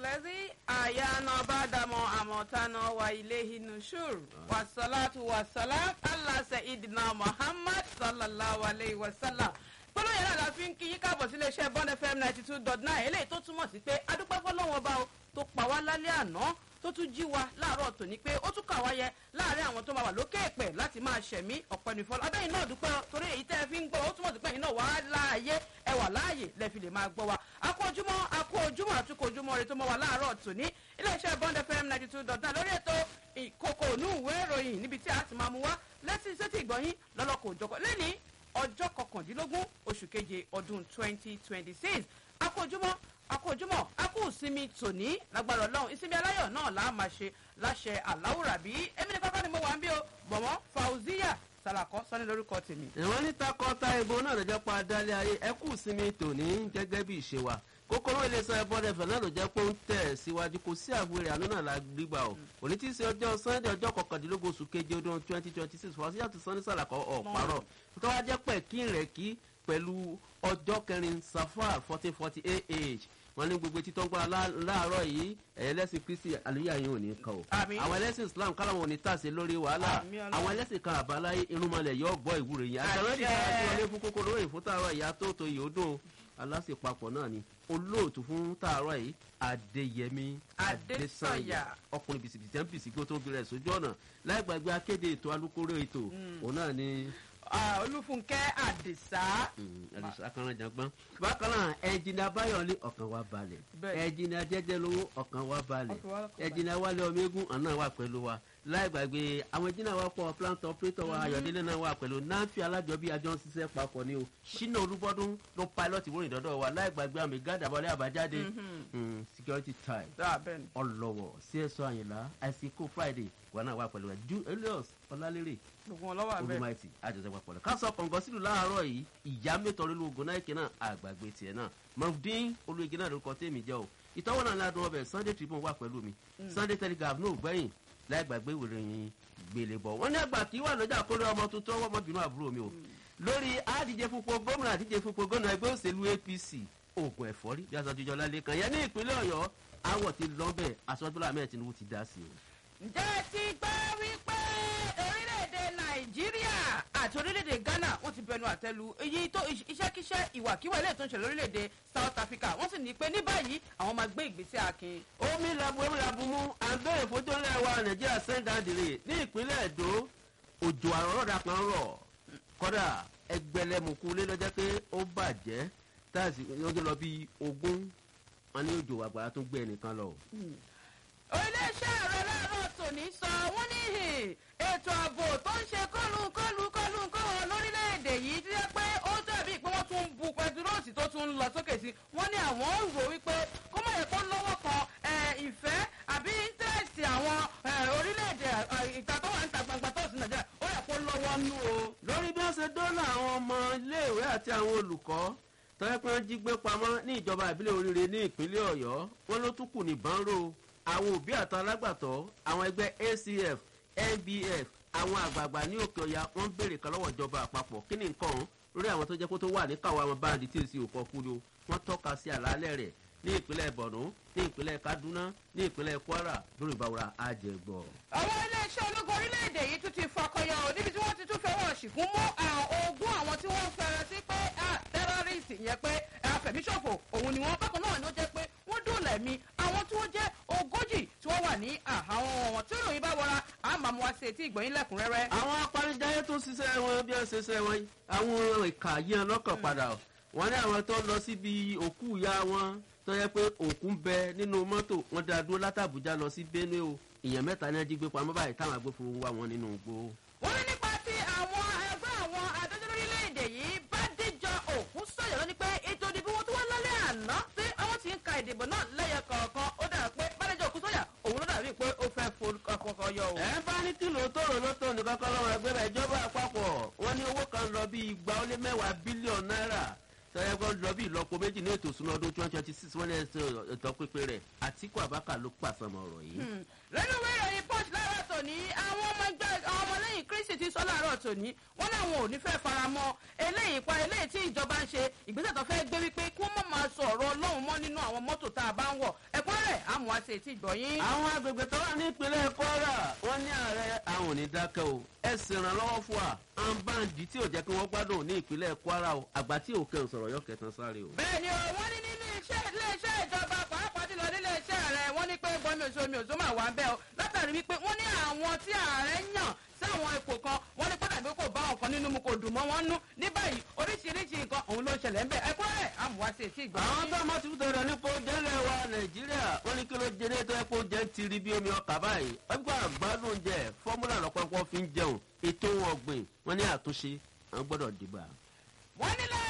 الذي أحيانا بعدما أماتنا وإليه النشور والصلاة والسلام على سيدنا محمد صلى الله عليه وسلم pẹ̀lú yẹn la fi ń kí yín káàbọ̀ sí iléeṣẹ́ bond fm ninety two dot nine eléyìí tó túmọ̀ sí pé adúpẹ́ fọlọ́wọ́n ọba o tó pa wá lálẹ́ àná tó tún jí wa láàárọ̀ tòní pé ó tún kà wá yẹ láàrin àwọn tó máa wà lókè èpè láti máa ṣẹ̀mí ọ̀pẹ́ nìfọ́lá abẹ́yìn náà dúpẹ́ torí èyí tẹ́ ẹ fi ń gbọ́ ó túmọ̀ sí pé ẹ̀yin náà wà á láàyè ẹ wà láàyè lẹ fi lè máa gbọ́ wa akó ojúmọ́ akó ojúmọ́ àtúkò ojúmọ́ rẹ tó mọ́ wa láàárọ̀ tòní iléeṣẹ́ bond fm ninety two dot nine lórí ètò ìkókò ònú ìwé ìròyìn níbi tí a ti máa mú wá lẹ́sìn sétí ìgbọ̀nyín lọ́lọ́kọ̀ òjọ̀kọ̀ lẹ́ni ọjọ́ kọkàndínlógún oṣù keje ọdún twenty twenty six akójúmọ́ akójúmọ́ akó ìsinmi tòní lágbára ọlọ́run ìsinmi aláyọ̀ náà là á máa ṣe láṣẹ aláwùrábí èmi ní kọ́kọ́ ni mo wà ń bí o bọ̀mọ́ fauziya salakọ sọ́ni lórúkọ tèmi. ìwọ́n ní takọta ìbò náà lọ́jọ́ pa adálé ayé ẹ kú sinmi tòní gẹ́gẹ́ bí ìṣe wa kókóró iléeṣẹ́ ẹbọ́dẹ fẹ̀ náà ló jẹ́ pé ó ń tẹ̀ síwájú kò sí àwòrán àánú náà la gbígbà o òní tí í ṣe ọjọ́ sunday ọjọ́ kọkàndínlógún oṣù keje ọdún twenty twenty six fún ọsíyàtú sanni sàlàkọ ọ̀párọ̀ tó wá jẹ́ pẹ̀ kí rẹ̀ kí pẹ̀lú ọjọ́ kẹrin safar fourteen forty ah wọn ní gbogbo títọ́ ń gbọ́ra láàárọ̀ yìí ẹlẹ́sìn kristi àlùyà yìí ò ní kàn o Àmín. àwọn ẹlẹ́sìn islam káláwọn ò ní tàṣe lórí wàhálà Àmín Ọlọ́run. àwọn ẹlẹ́sìn kan àbáláyé irúnmọlẹ̀ yóò gbọ́ ìwúre yìí àtẹ̀wé ti Àṣẹ. sára sí wọlé fún kókó lóyìn fún tààrọ̀ ìyá tó tó yìí ó dùn alásèpapọ̀ náà ni olóòtú fún tààrọ̀ yìí adéyẹmí Adésànyà. ọkùnrin bìsìbìsì tẹ́ ń bìsì kí ó tó ń bẹ̀rẹ̀ sójú ọ̀nà láì gbàgbé akéde ètò alukóró ètò òun náà ni Ah, olúfúnkẹ́ àdìsá ẹlẹ́sìn akànnàjàgbọ́n bákan náà ẹnjìnìá báyọ̀lé ọ̀kan wa balẹ̀ Bẹ́ẹ̀. ẹnjìnìá jẹ́jẹ́ lówó ọ̀kan wa balẹ̀ Ọkàn wa lọ́kàn ẹnjìnìá wálé ọmọ eégún àná wà pẹ̀lú wa láì gbàgbé àwọn ẹnjìnìá wa pọ̀ plant operator wa ayọ̀délé náà wà pẹ̀lú náàfi alájọbí àjọ ń ṣiṣẹ́ papọ̀ ni o ṣínà olúbọ́dún ló pilot wórìn dọ́dọ̀ wa láì gbàgbé àmì gádàbọ̀lẹ́ àbájáde Mm, security time dáa bẹ́ẹ̀ ni. ọlọ́wọ̀ cso àyìnlá àìsíkò friday wà náà wà pẹ̀lú wa julius ọlálérè gbogbo wọn lọ́wọ́ àbẹ́ olùmọ̀ẹ́tì àjọṣepọ̀ pọ̀lọ̀ ká sọ kọ̀ǹgọ́ sílùú láàárọ̀ yìí ìyá mẹ́tọ́ lólu ogun náà ìkẹ́ náà àgbàgbé tiẹ̀ náà mọ̀fúndín olùyege náà lórúkọ tèmi jẹ́ o ìtọ́wọ́ náà ládùn ọbẹ̀ sunday tribune wà pẹ̀lú mi sunday telegraph náà ò gbẹ̀yìn láì gbàgbé ìròyìn gbélé bọ̀ wọ́n ní àgbà kí wà lọ́jà kórè ọmọ tuntun ọwọ́ ọmọbìnrin àbúrò mi o lórí àdíje fúnpọ̀ gómìnà àdíje fúnpọ̀ gómìnà ẹgbẹ́ òṣèlú apc oògùn ẹ̀fọ́rí bí aṣojú lálẹ́ kan yẹn ní ìpínlẹ̀ ọ̀yọ́ awọ̀ ti lọ́bẹ̀ aṣọ́jọ́lá mẹ́ẹ̀ tinubu ti dá sí o. ǹjẹ́ ẹ ti gbọ́ wípé orílẹ̀-èdè nàìjíríà àti orílẹ̀-èdè ghana wọ́n ti bẹnu àtẹ́lu èyí tó iṣẹ́kíṣẹ́ ìwàkiwà ilé tó ń ṣe lórílẹ̀-èdè south africa wọ́n sì ní pé ní báyìí àwọn máa gbé ìgbésẹ̀ akin. omi labu omi labu mú àgbẹ̀rẹ̀ fojúlẹ̀ wa nàìjíríà sẹ́ńdàdìrè ní ìpínlẹ̀ èdò òjò àrọ́rọ́dà kan rọ̀ kọ́dà ẹgbẹ̀lẹ́mùkú lé lọ́jọ́ pé ó bàjẹ́ táàsì ọjọ́ lọ bí ogún wọn ní òjò àgbàrá tó gbé ẹnìkan lọ. orílẹ̀-èdè ààrẹ láàárọ̀ tòní sọ wọ́n ní hì, ètò ààbò tó ń ṣe kọ́lù kọ́lù kọ́lù kọ́wọ́ lórílẹ̀-èdè yìí ti jẹ́ pé ó dàbí pé wọ́n tún ń bu pẹtiróòsì tó tún ń lọ sókè sí wọ́n ní àwọn ń rò wípé kó má yẹ kó lọ́wọ́ kan eh, ìfẹ́ àbí íńtẹ́ẹ̀sì àwọn eh, orílẹ̀-èdè eh, ìta tó wà níta gbangba tó sì nàìjíríà ó yẹ kó lọ́wọ́ nú o. lórí bí wọ́n ṣe dọ́là àwọn ọmọ iléèwé àti àwọn olùkọ́ tọ́jú pé wọ́n jí gbé pamọ́ ní ìjọba ìbílẹ̀ oríire ní ìpínlẹ̀ ọ̀yọ́ wọn ló tún kù ní bánrò àwọn òbí àtàwọn alágbàtọ́ àwọn ẹgbẹ́ acf nbf àwọn àgbààgbà ní òkè ọ̀yà wọ́n ń béèrè kan lọ́wọ́ ìjọba àpapọ̀ kí ni nǹkan ọ̀hún lórí àwọn tó jẹ́ kó tó wà ní káwọn àwọn báńdì tí ì sí òkò kú ni o wọ́n tọ́ka sí àlàálẹ̀ rẹ̀ ní ìpínlẹ̀ borno ní ìpínlẹ̀ kaduna ní ìpínlẹ̀ kwara lórí ìbáwọra àjẹgbọ̀. àwọn iléeṣẹ́ ológun orílẹ̀-èdè yìí tún ti fakọyọ ò níbi tí wọ́n ti tún fẹ́wọ̀n ṣìkún mú àwọn ogún àwọn tí wọ́n fẹ́rẹ̀ sí pé tẹ́rọ́rìsì yẹn pé àfẹ̀míṣòfò òun ni wọ́n bákan náà ló jẹ́ pé wọ́n dòòlà ẹ̀mí àwọn tí wọ́n jẹ́ ogójì tí wọ́n wà ní àháwọn wọn tí ìròyìn bá wọra àmàmú wa sí etí ìgbọ̀nyín lẹ́kùnrẹ́rẹ́. àwọn apanijayé tó ṣiṣẹ́ wọn bí wọ́n ṣe ṣe wọn àwọn ìka yẹn lọ́kàn padà o. wọ́n ní àwọn tó lọ síbi òkú ìyá wọn tó yẹ pé òkú ń bẹ nínú mọ́tò wọn dá dúró látàbújá lọ sí benue o èèyàn mẹ́ta ní ajígbé pamọ́ báyìí táwọn agbófinró wá wọn nínú igbó. wọ́n ní nípa tí àwọn ẹgbẹ́ àwọn adájọ́ lórílẹ̀‐èdè yìí bá díjọ òkú sọ̀yọ̀ lọ ni pé ètò ìdìbò wọn tó wá lálẹ́ àná pé àwọn ti ń ka ìdìbò náà lẹ́yẹ kọ̀ọ̀kan ó dà pé bádẹ́jọ́ òkú sọ̀yà òun ló dàbí pé ó fẹ́ forúkọ yọ o. ẹ bá ní kìlò tóró lótó ní kọ́kọ́ lọ́wọ́ ẹgbẹ́ rẹ̀ ìjọba àpapọ̀ wọ́n ní owó kan lọ bí igba ó lé mẹ́wàá bílíọ̀nù náírà tọ́yẹ kọ́ lọ bí ìlọ́po méjì ní ètò ìsúná ọdún twenty twenty six wọ́n ní ètò pípé rẹ̀ àtìkú àbákà ló pàṣẹmọ̀ ọ̀rọ̀ yìí. lẹ́nu ìwé ìròyìn punch láàárọ̀ tòní àwọn ọmọ ẹgbẹ́ àwọn ọmọlẹ́yìn kristi ti sọ láàárọ̀ tòní wọ́n láwọn ò ní fẹ́ faramọ́ eléyìí pa eléyìí tí ìjọba ń ṣe ìgbésẹ̀ tó fẹ́ gbé wípé kí wọ́n má máa sọ ọ̀rọ̀ ọlọ́run mọ́ nínú àwọn mọ́tò tá a bá ń wọ̀ ẹ̀kúnrẹ́ àmú àmúwá sí etí ìgbọ̀yìn. àwọn agbègbè tó wà ní ìpínlẹ̀ kwara wọ́n ní ààrẹ àwọn ò ní dákẹ́ o ẹ sì ràn lọ́wọ́ fún wa àǹbáǹdì tí ò jẹ́ kí wọ́n gbádùn ní ìpínlẹ̀ kwara o àgbà tí òkè ń sọ̀rọ̀ yọ kẹtàn sáré o. bẹ́ẹ̀ ni o wọ́n ní nínú iṣẹ́ iléeṣẹ́ ìjọba pàápàá jùlọ nílé iṣẹ́ rẹ̀ wọ́n ní pé gbọ́mi òṣù omi òṣù máa wà ń bẹ́ o látàrí wípé wọ́n ní àwọn tí ààrẹ yàn sáwọn ipò kan wọ́n ní pàtàkì kò bá ọ̀kan nínú mu kò dùn mọ́ wọn nú ní báyìí oríṣiríṣi nǹkan òun ló ń ṣẹlẹ̀ ń bẹ̀ ẹ̀kọ́ rẹ̀ àmúwá sí etí ìgbọ̀nyìn. àwọn tó mọ̀ ti fi tọrọ nípa oúnjẹ ilẹ̀ wa nàìjíríà wọ́n ní kí ló jẹ́ nítorí pé oúnjẹ ń tiri bí omi ọkà báyìí wọ́n gbọ́ àgbádùn oúnjẹ fọ́múlà lọ́pọ̀lọpọ̀ fi ń jẹun ètò wọn ọ̀gbìn wọ́n ní àtúnṣe àwọn gbọ́dọ̀ dìgbà. wọ́n ní lára